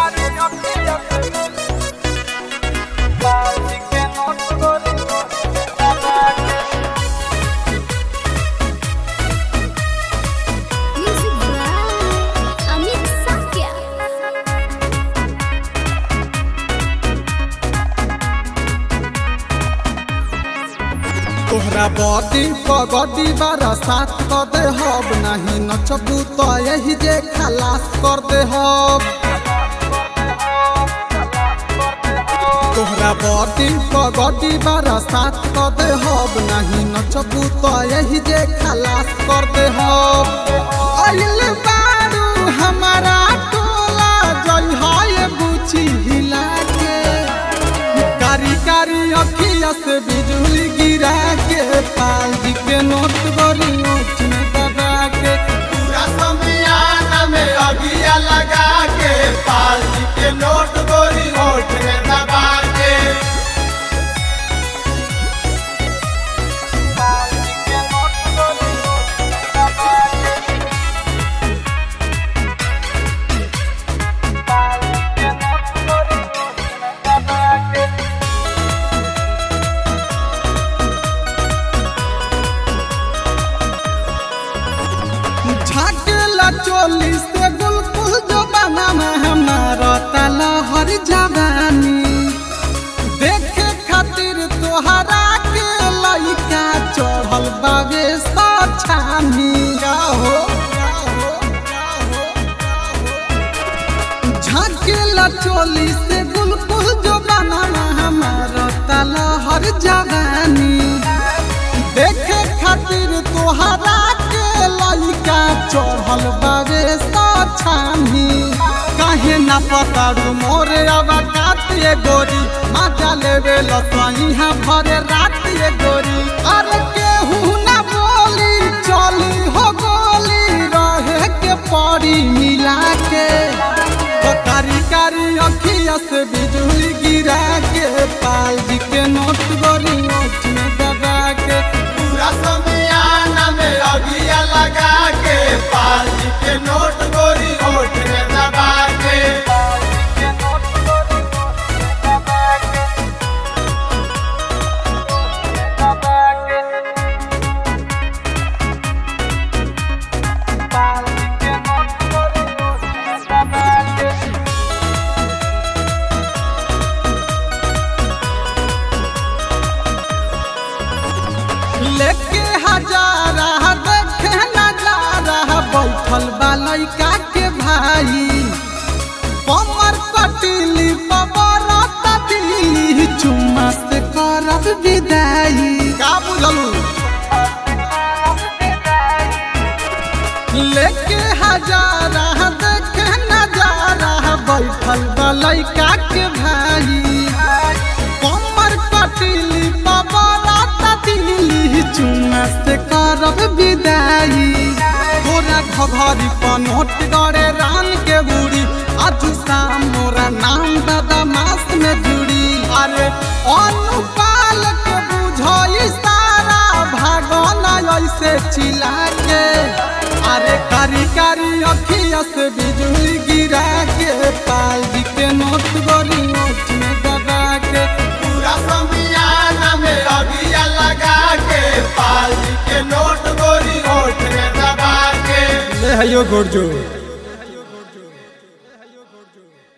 Music by Amit Sakya. तोहरा body पगडी बारा साथ कर दे हब नहीं नचबू तो यही जे खलास कर दे हब तोहरा बॉडी पगडी बारा साथ कर दे हब नहीं नचबू तो यही जे खलास कर दे हब अइल बारू हमारा टोला जई है बुची हिला के कारी कारी अखिया से बिजली गिरा के पाल जी के नोट गोरी नोट में दबा के पूरा समियाना में अगिया लगा के पाल जी के नोट गोरी होठ में दबा के झाकेला चोली से गुलकुल जो बना में हमारा तला हर जवानी देखे खातिर तोहरा के लइका चढ़ल बावे सछानी हो झाकेला चोली से गुलकुल जो बना में हमारा तला हर जवानी देखे खातिर तोहरा के लइका चढ़ल बावे सछानी काहे ना पतारू मोरे अब कातिए गोरी माजा लेवे लसही हा भरे रातिए गोरी अरे केहू ना बोली चली हो गोली रहे के पड़ी मिला के तो कारी कारी अखिया से बिजली गिरा के पाल जी के नोट गोरी नोट में दबा के पूरा समियाना में अगिया लगा के पाल जी के नोट गोरी होठ में दबा के लेके हजारा देखे नजारा बैठल बा लइका के भाई कमर कटिली पबर तटिली चुम्मा से करब विदाई का बुझलू लेके हजारा देखे नजारा बैठल बा लइका के भाई कमर कटिली पबरा तटिली चुम्मा से करब विदाई तोरा घघरी पनोट गड़े रान के बुढ़ी आज शाम मोरा नाम दादा मास में जुड़ी अरे अनुपाल के बुझई सारा भागना ऐसे चिल्ला के अरे कारी कारी अखिया से बिजली गिरा के पाल जी के नोट गोरी नोट में दबा के पूरा समियाना में अगिया लगा के पाल जी के नोट गोरी होठ में दबा के ले हयो गोरजो